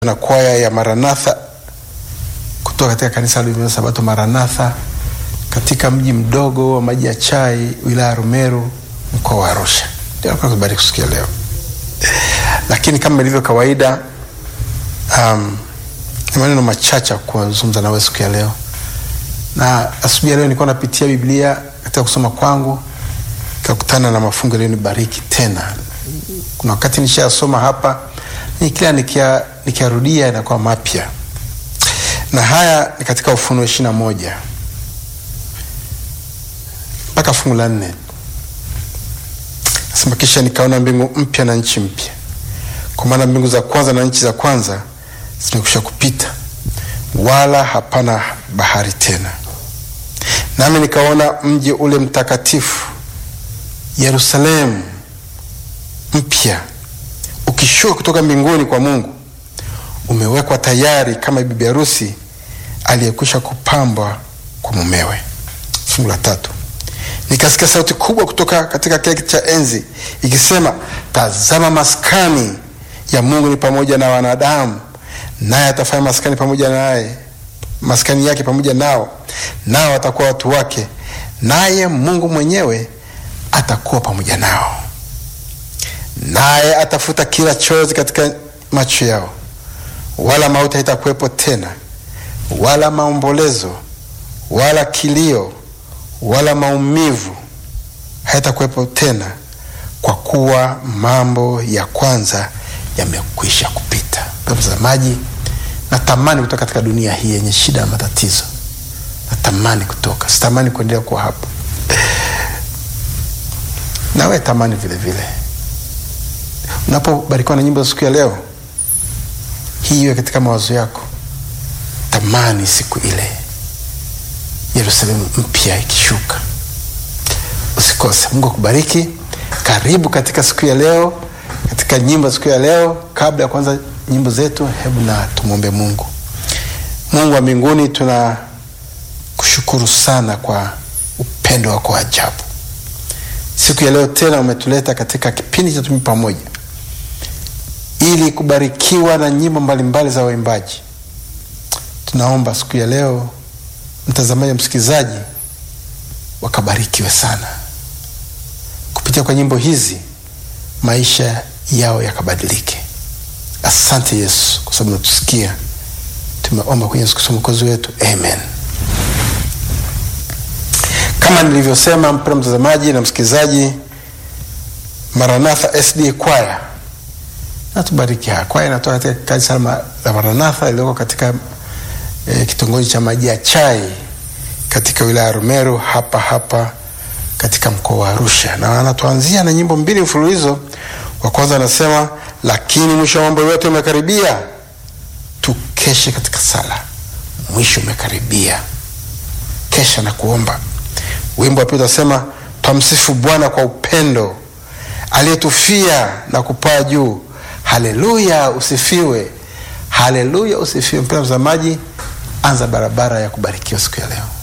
na kwaya ya Maranatha kutoka katika kanisa la Sabato Maranatha katika mji mdogo wa Maji ya Chai, wilaya ya Rumeru, mkoa wa Arusha. Ndio nakubariki kusikia leo, lakini kama ilivyo kawaida, um, ni maneno machache kuzungumza nawe siku ya leo. Na asubuhi ya leo nilikuwa napitia Biblia katika kusoma kwangu, nikakutana na mafungu yaliyonibariki tena. Kuna wakati nishasoma hapa ni kila nikia nikiarudia inakuwa mapya, na haya ni katika Ufunuo ishirini na moja mpaka fungu la nne nasema, kisha nikaona mbingu mpya na nchi mpya, kwa maana mbingu za kwanza na nchi za kwanza zimekwisha kupita, wala hapana bahari tena. Nami nikaona mji ule mtakatifu Yerusalemu mpya ukishuka kutoka mbinguni kwa Mungu, umewekwa tayari kama bibi harusi aliyekwisha kupambwa kwa mumewe. Fungu la tatu, nikasikia sauti kubwa kutoka katika kile kiti cha enzi ikisema, tazama, maskani ya Mungu ni pamoja na wanadamu, naye atafanya maskani pamoja naye, maskani yake pamoja nao, nao atakuwa watu wake, naye Mungu mwenyewe atakuwa pamoja nao naye atafuta kila chozi katika macho yao, wala mauti haitakuwepo tena, wala maombolezo, wala kilio, wala maumivu hayatakuwepo tena, kwa kuwa mambo ya kwanza yamekwisha kupita. Mtazamaji, natamani kutoka katika dunia hii yenye shida na matatizo, natamani kutoka, sitamani kuendelea kuwa hapa. Nawe tamani vile vile Unapobarikiwa na nyimbo za siku ya leo hii, iwe katika mawazo yako. Tamani siku ile Yerusalemu mpya ikishuka. Usikose. Mungu akubariki. Karibu katika siku ya leo, katika nyimbo za siku ya leo. Kabla ya kuanza nyimbo zetu, hebu na tumwombe Mungu. Mungu wa mbinguni, tunakushukuru sana kwa upendo wako wa ajabu. Siku ya leo tena umetuleta katika kipindi cha Tumi Pamoja ili kubarikiwa na nyimbo mbalimbali za waimbaji. Tunaomba siku ya leo mtazamaji, msikilizaji wakabarikiwe sana kupitia kwa nyimbo hizi, maisha yao yakabadilike. Asante Yesu kwa sababu natusikia. Tumeomba kwenye Yesu Kristo mwokozi wetu, amen. Kama nilivyosema, mpendwa mtazamaji na msikilizaji, Maranatha SD kwaya natubariki. Kwaya inatoka katika kanisa la Maranatha iliyoko katika e, kitongoji cha Maji ya Chai katika wilaya ya Rumeru hapa hapa katika mkoa wa Arusha, na anatuanzia na nyimbo mbili mfululizo. Wa kwanza anasema, lakini mwisho wa mambo yote umekaribia, tukeshe katika sala, mwisho umekaribia, kesha na kuomba. Wimbo wa pili utasema, twamsifu Bwana kwa upendo aliyetufia na kupaa juu. Haleluya, usifiwe. Haleluya, usifiwe. Mpendwa mtazamaji, anza barabara ya kubarikiwa siku ya leo.